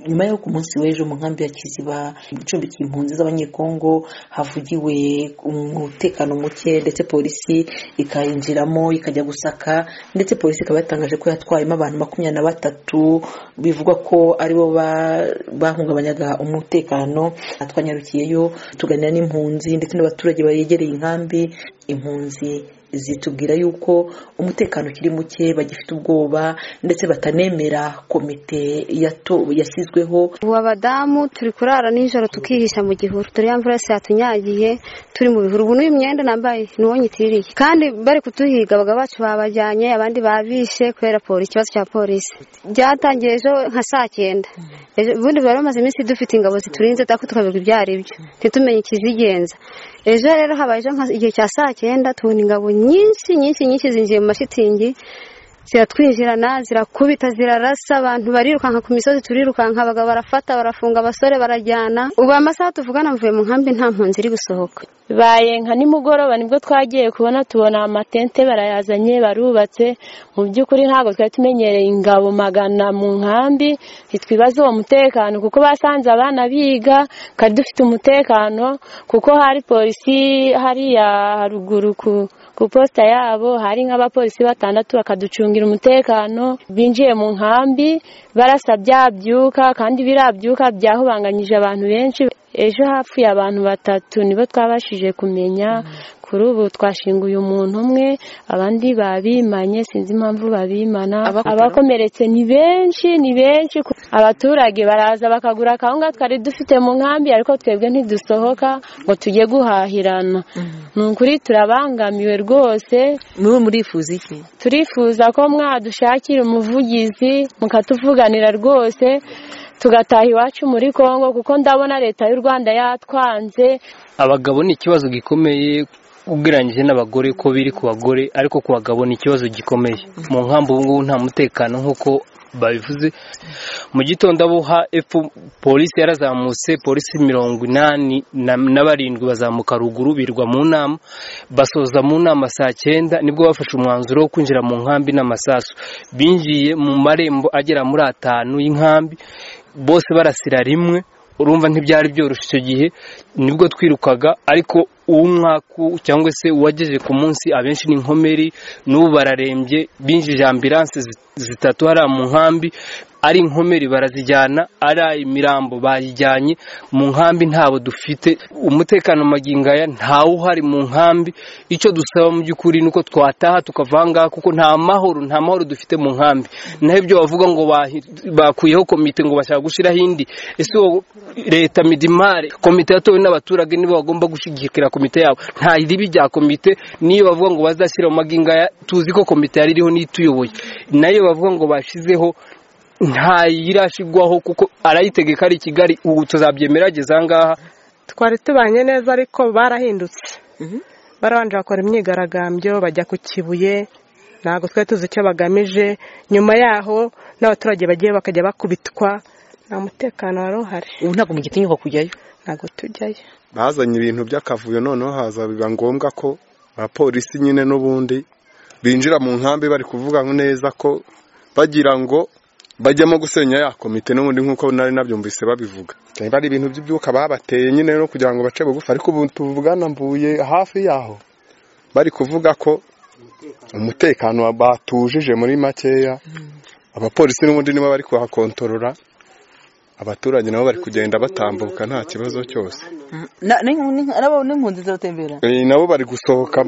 nyuma y'uko umunsi w'ejo mu nkambi ya kiziba icumbikiye impunzi z'abanyekongo havugiwe umutekano muke ndetse polisi ikayinjiramo ikajya gusaka ndetse polisi ikaba yatangaje ko yatwayemo abantu makumyabiri na batatu bivugwa ko aribo bahungabanyaga umutekano twanyarukiyeyo tuganira n'impunzi ndetse n'abaturage begereye inkambi impunzi zitubwira yuko umutekano ukiri muke bagifite ubwoba ndetse batanemera komite yashyizweho ubu abadamu turi kurara nijoro tukihisha mu gihuru turi ya mvura yose yatunyagiye turi mu bihuru ubu n'uyu mwenda nambaye niwo nyitiririye kandi bari kutuhiga abagabo bacu babajyanye abandi babishe kubera polisi ikibazo cya polisi byatangiye ejo nka saa cyenda ubundi bari bamaze iminsi dufite ingabo ziturinze ariko tukaberwa ibyo ari byo ntitumenye ikizigenza ejo rero habaye ejo igihe cya saa cyenda tubona ingabo nyinshi nyinshi nyinshi zinjiye mu mashitingi ziratwinjirana zirakubita zirarasa abantu barirukanka ku misozi turirukanka abagabo barafata barafunga abasore barajyana ubu amasaha tuvugana mvuye mu nkambi nta mpunzi iri gusohoka bibaye nka nimugoroba nibwo twagiye kubona tubona amatente barayazanye barubatse mu by'ukuri ntabwo twari tumenyereye ingabo magana mu nkambi ntitwibaze uwo mutekano kuko basanze abana biga kari dufite umutekano kuko hari polisi hariya haruguru ku posita yabo hari nk'abapolisi batandatu bakaducungira umutekano binjiye mu nkambi barasa byabyuka kandi birabyuka byahubanganyije abantu benshi ejo hapfuye abantu batatu nibo twabashije kumenya kuri ubu twashinguye umuntu umwe abandi babimanye sinzi impamvu babimana abakomeretse ni benshi ni benshi abaturage baraza bakagura akawunga twari dufite mu nkambi ariko twebwe ntidusohoka ngo tujye guhahirana ni ukuri turabangamiwe rwose muba murifuza iki turifuza ko mwadushakira umuvugizi mukatuvuganira rwose tugataha iwacu muri congo kuko ndabona leta y'u rwanda yatwanze abagabo ni ikibazo gikomeye ugereranyije n'abagore ko biri ku bagore ariko ku bagabo ni ikibazo gikomeye mu nkambi ubu ngubu nta mutekano nk'uko babivuze mu gitondo abo hepfo polisi yarazamutse polisi mirongo inani na barindwi bazamuka ruguru birwa mu nama basoza mu nama saa cyenda nibwo bafashe umwanzuro wo kwinjira mu nkambi n'amasasu binjiye mu marembo agera muri atanu y'inkambi bose barasira rimwe urumva ntibyari byoroshye icyo gihe nibwo twirukaga ariko uw'umwaku cyangwa se uwagejeje ku munsi abenshi ni inkomeri n'ubu bararembye binjije ambiranse zitatu hariya mu nkambi ari inkomeri barazijyana ari imirambo bayijyanye mu nkambi ntabo dufite umutekano magingaya ntawe uhari mu nkambi icyo dusaba mu by'ukuri ni uko twataha tukavangaha kuko nta mahoro nta mahoro dufite mu nkambi naho ibyo bavuga ngo bakuyeho komite ngo bashaka gushyiraho indi ese uwo leta midimare komite yatowe n'abaturage nibo bagomba gushyigikira komite yabo nta ribi rya komite niyo bavuga ngo bazashyira mu magingaya tuzi ko komite yari iriho n'ituyoboye nayo bavuga ngo bashyizeho ntayirashyirwaho kuko arayitegeka ari i kigali ubu tuzabyemera ageze aha ngaha twari tubanye neza ariko barahindutse barabanje bakora imyigaragambyo bajya ku kibuye ntabwo twari tuzi icyo bagamije nyuma yaho n'abaturage bagiye bakajya bakubitwa nta mutekano wari uhari ubu ntabwo mugihita inyubako kujyayo ntabwo tujyayo bazanye ibintu by'akavuyo noneho haza biba ngombwa ko abapolisi nyine n'ubundi binjira mu nkambi bari kuvuga neza ko bagira ngo bajyamo gusenya ya komite n'ubundi nk'uko nari nabyumvise babivuga niba ari ibintu by'ibyuka babateye nyine no kugira ngo bace bugufi ariko ubu tuvugana mvuye hafi yaho bari kuvuga ko umutekano batujije muri makeya abapolisi n'ubundi nibo bari kuhakontorora abaturage nabo bari kugenda batambuka nta kibazo cyose n'impunzi ziratembera nabo bari gusohoka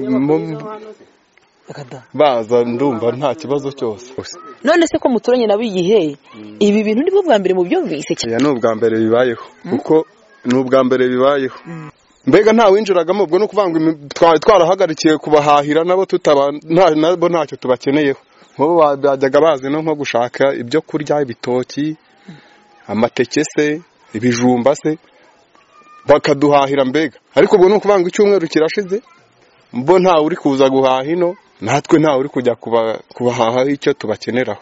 baza ndumva nta kibazo cyose none se ko muturanye nabo igihe ibi bintu nibwo bwa mbere mubyumvise ni ubwa mbere bibayeho kuko ni ubwa mbere bibayeho mbega nta winjiragamo ubwo ni ukuvuga ngo twari twarahagarikiye kubahahira nabo nabo ntacyo tubakeneyeho nk'ubu bajyaga bazi no nko gushaka ibyo kurya ibitoki amateke se ibijumba se bakaduhahira mbega ariko ubwo ni ukuvuga ngo icyumweru kirashize mbo ntawe uri kuza guhaha ino natwe ntawe uri kujya kubahaha icyo tubakeneraho